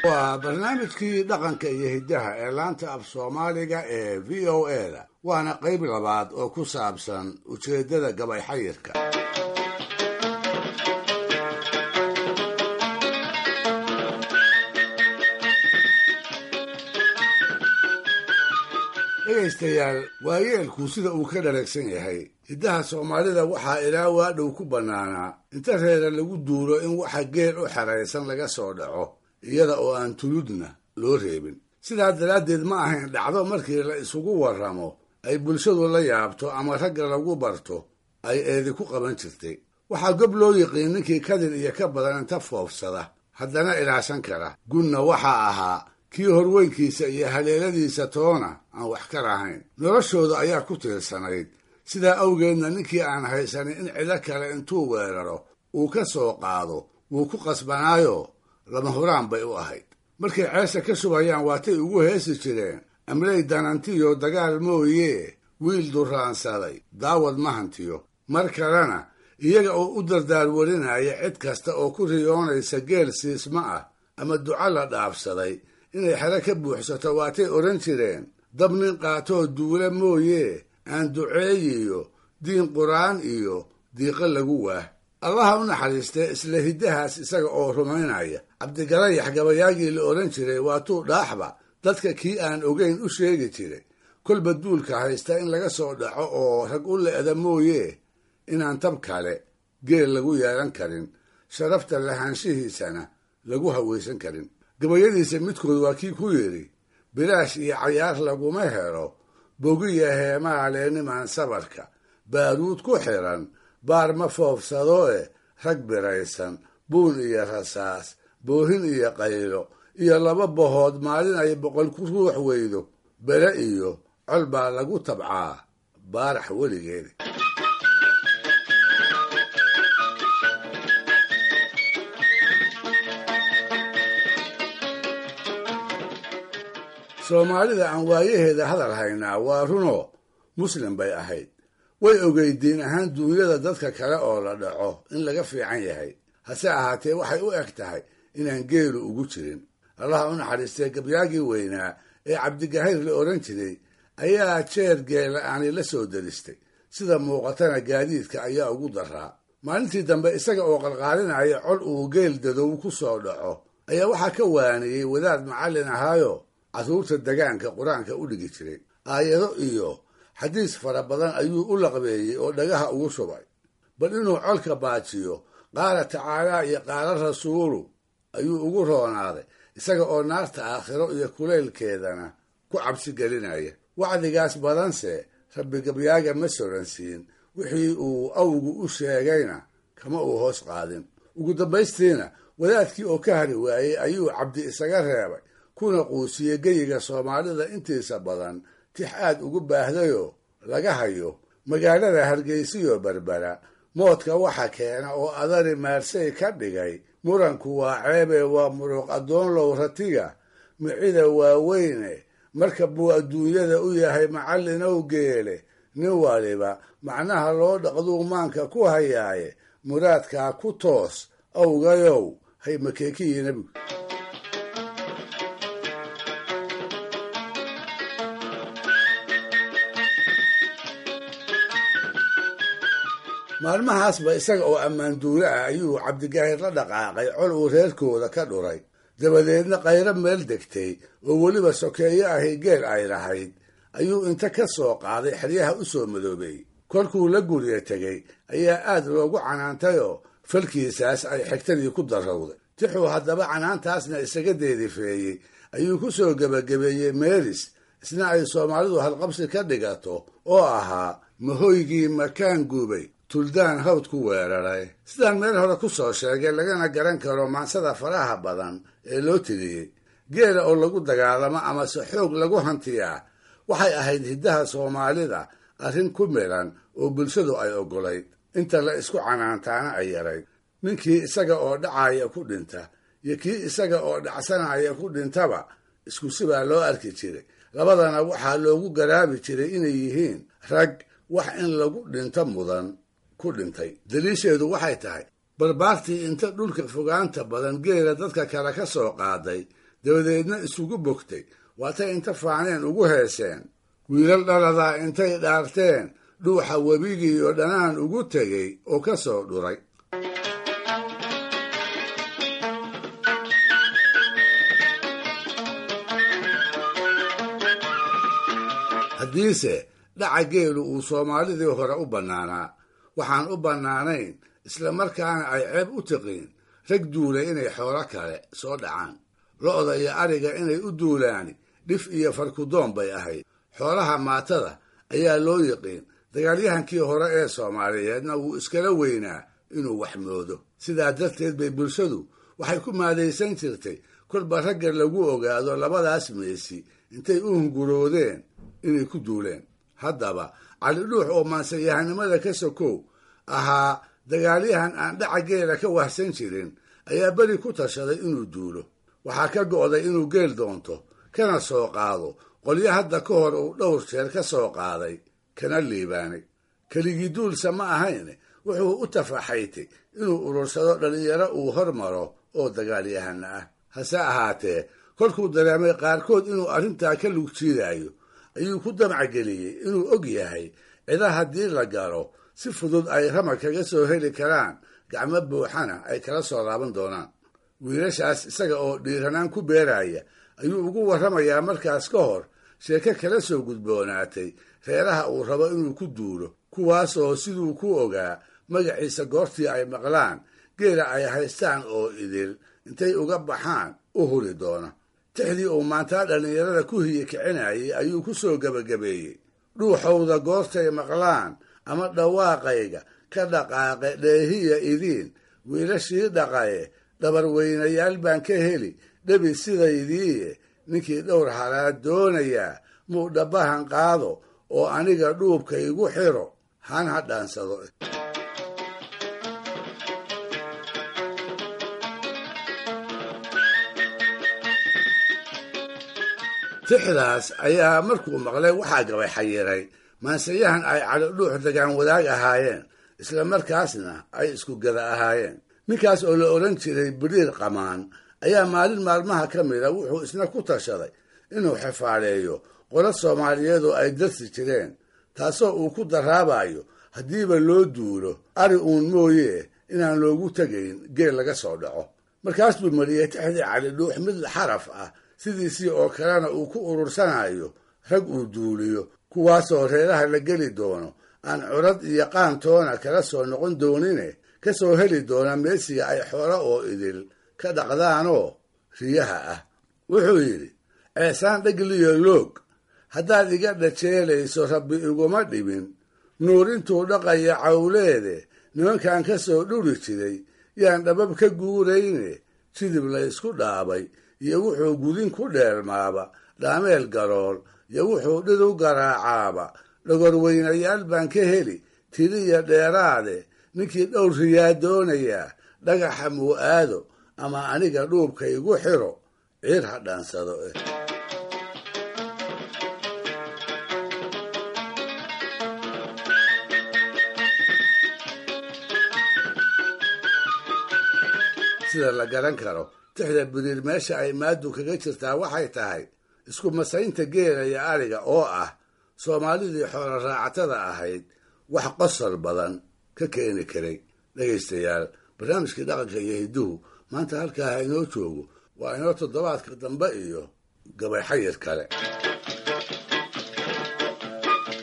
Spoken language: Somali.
waa barnaamijkii dhaqanka iyo hiddaha ee laanta af soomaaliga ee v o e da waana qayb labaad oo ku saabsan ujeeddada gabay xayirka dhegaystayaal waayeelku sida uu ka dharagsan yahay hiddaha soomaalida waxaa ilaa waadhow ku bannaanaa inta reera lagu duulo in waxa geel u xeraysan laga soo dhaco iyada oo aan tuludna loo reebin sidaa daraaddeed ma ahayn dhacdo markii la isugu warramo ay bulshadu la yaabto ama ragga lagu barto ay eedi ku qaban jirtay waxaa gob loo yiqiin ninkii kadir iyo ka badan inta foofsada haddana ilaashan kara gunna waxaa ahaa kii horweynkiisa iyo haleeladiisa toona aan wax ka lahayn noloshooda ayaa ku tiirsanayd sidaa awgeedna ninkii aan haysanin in cido kale intuu weeraro uu ka soo qaado wuu ku qasbanaayo lama huraan bay u ahayd markay ceesha ka shubayaan waatay ugu heesi jireen amley danantiyo dagaal mooyee wiil duraansaday daawad ma hantiyo mar kalena iyaga oo u dardaar warinaya cid kasta oo ku riyoonaysa geel siisma ah ama duco la dhaafsaday inay xero ka buuxsato waatay odhan jireen dab nin qaatoo duula mooyee aan duceeyiyo diin qur'aan iyo diiqo lagu waah allaha u naxariistee isla hiddahaas isaga oo rumaynaya cabdigalayax gabayaagii la odhan jiray waatuu dhaaxba dadka kii aan ogayn u sheegi jiray kolba duulka haysta in laga soo dhaco oo rag u le'da mooyee inaan tab kale geel lagu yeelan karin sharafta lahaanshihiisana lagu hawaysan karin gabayadiisa midkood waa kii ku yidhi bilaash iyo cayaar laguma helo bogiya heemaale nimaan sabarka baaruud ku xiran baar ma foofsado e rag biraysan buun iyo rasaas boohin iyo qaylo iyo laba bahood maalin ay boqol ku ruux weydo bere iyo col baa lagu tabcaa baarax weligeeda soomaalida aan waayaheeda hadal haynaa waa runoo muslim bay ahayd way ogeyd diin ahaan duunyada dadka kale oo la dhaco in laga fiican yahay hase ahaatee waxay u eg tahay inaan geelu ugu jirin allaha u naxariistee gabyaagii weynaa ee cabdigahayr la odhan jiray ayaa jeer geela aanay la soo daristay sida muuqatana gaadiidka ayaa ugu daraa maalintii dambe isaga oo qalqaalinaya col uu geel dadow ku soo dhaco ayaa waxaa ka waaniyey wadaad macallin ahaayo carruurta degaanka qur-aanka u dhigi jiray aayado iyo xadiis fara badan ayuu u laqbeeyey oo dhagaha ugu shubay bal inuu colka baajiyo qaala tacaalaa iyo qaala rasuulu ayuu ugu roonaaday isaga oo naarta aakhiro iyo kulaylkeedana ku cabsi gelinaya wacdigaas badanse rabbi gabyaaga ma soransiin wixii uu awgu u sheegayna kama uu hoos qaadin ugu dambaystiina wadaadkii oo ka hari waayey ayuu cabdi isaga reebay kuna quusiyey geyiga soomaalida intiisa badan tix aad ugu baahdayoo laga hayo magaalada hargeysiyo berbera moodka waxa keena oo adari maarsay ka dhigay muranku waa ceebe waa muruq addoonlow ratiga micida waaweyne marka buu adduunyada u yahay macallinow geele nin waliba macnaha loo dhaqduu maanka ku hayaaye muraadkaa ku toos awgayow hay makeekiyi nebigu maalmahaasba isaga oo ammaan duule ah ayuu cabdigaahir la dhaqaaqay col uu reerkooda ka dhuray dabadeedna qayro meel degtay oo weliba sokeeyo ahi geel ay lahayd ayuu inta ka soo qaaday xeryaha u soo madoobeeyey kolkuu la guriga tegey ayaa aad loogu canaantayoo falkiisaas ay xigtadii ku darrowday tixuu haddaba canaantaasna isaga deedifeeyey ayuu ku soo gebagabeeyey meeris isna ay soomaalidu halqabsi ka dhigato oo ahaa mahoygii makaan gubay tuldaan hawd ku weeraray sidaan meel hore ku soo sheegay lagana garan karo maansada faraha badan ee loo tiriyey geela oo lagu dagaalamo amase xoog lagu hantiyaa waxay ahayd hiddaha soomaalida arrin ku milan oo bulshadu ay oggolayd inta la isku canaantaana ay yarayd ninkii isaga oo dhacaya ku dhinta iyo kii isaga oo dhacsanaya ku dhintaba isku sibaa loo arki jiray labadana waxaa loogu garaabi jiray inay yihiin rag wax in lagu dhinto mudan ku dhintay daliisheedu waxay tahay barbaartii inta dhulka fogaanta badan geela dadka kale ka soo qaaday dabadeedna isugu bogtay waatay inta faaneen ugu heeseen wiilal dhaladaa intay dhaarteen dhuuxa webigii oo dhanaan ugu tegey oo ka soo dhuray haddiise dhaca geelu uu soomaalidii hore u bannaanaa waxaan u bannaanayn isla markaana ay ceeb u tiqiin rag duulay inay xoolo kale soo dhacaan lo'da iyo ariga inay u duulaani dhif iyo farkudoon bay ahayd xoolaha maatada ayaa loo yiqiin dagaalyahankii hore ee soomaaliyeedna wuu iskala weynaa inuu wax moodo sidaa darteed bay bulshadu waxay ku maadaysan jirtay kolba ragga lagu ogaado labadaas meesi intay u hunguroodeen inay ku duuleen haddaba cali dhuux oo maansayahanimada ka sokow ahaa dagaalyahan aan dhaca geela ka wahsan jirin ayaa beri ku tashaday inuu duulo waxaa ka go'day inuu geel doonto kana soo qaado qolyo hadda ka hor uu dhowr jeer ka soo qaaday kana liibaanay keligii duulsa ma ahayne wuxuu u tafaxaytay inuu urursado dhallinyaro uu hormaro oo dagaalyahana ah hase ahaatee kolkuu dareemay qaarkood inuu arrintaa ka lugjiidaayo ayuu ku damcageliyey inuu og yahay cida haddii la galo si fudud ay rama kaga soo heli karaan gacmo buuxana ay kala soo laaban doonaan wiilashaas isaga oo dhiiranaan ku beeraya ayuu ugu warramayaa markaas ka hor sheeko kala soo gudboonaatay reeraha uu rabo inuu ku duulo kuwaasoo siduu ku ogaa magaciisa goortii ay maqlaan geela ay haystaan oo idil intay uga baxaan u huri doona tixdii uu maantaa dhallinyarada ku hiye kicinayay ayuu ku soo gebagabeeyey dhuuxowda goortay maqlaan ama dhawaaqayga ka dhaqaaqe dheehiya idiin wiilashii dhaqaye dhabar weynayaal baan ka heli dhebi sidaydiiye ninkii dhowr halaad doonayaa muu dhabbahan qaado oo aniga dhuubka igu xiro han ha dhaansado tixdaas ayaa markuu maqlay waxaa gabay xayiray maansayahan ay calidhuux dagaan wadaag ahaayeen isla markaasna ay isku gada ahaayeen ninkaas oo la odhan jiray biriir qamaan ayaa maalin maalmaha ka mida wuxuu isna ku tashaday inuu xifaaleeyo qolo soomaaliyeed oo ay darsi jireen taasoo uu ku daraabayo haddiiba loo duulo ari uun mooye inaan loogu tegayn geel laga soo dhaco markaas buu mariyey tixdii calidhuux mid xaraf ah sidiisii oo kalena uu ku urursanayo rag uu duuliyo kuwaasoo reeraha la geli doono aan curad iyo qaantoona kala soo noqon doonine ka soo heli doona meesiga ay xoolo oo idil ka dhaqdaanoo riyaha ah wuxuu yidhi ceesaan dhagliyo loog haddaad iga dhajeelayso rabbi iguma dhibin nuur intuu dhaqaya cawleede nimankan ka soo dhuri jiray yaan dhabab ka guurayne jidib la ysku dhaabay iyo wuxuu gudin ku dheermaaba dhaameel garool iyo wuxuu dhid u garaacaaba dhogorweynayaal baan ka heli tiriya dheeraade ninkii dhowr riyaa doonayaa dhagaxa muu aado ama aniga dhuubka igu xiro ciir ha dhaansado eh sida la garan karo tixda biriir meesha ay maadu kaga jirtaa waxay tahay isku masaynta geela iyo ariga oo ah soomaalidii xoolo raacatada ahayd wax qosol badan ka keeni karay dhegaystayaal barnaamijkii dhaqanka iyo hidduhu maanta halkaa ha inoo joogo waa inoo toddobaadka dambe iyo gabay xayir kale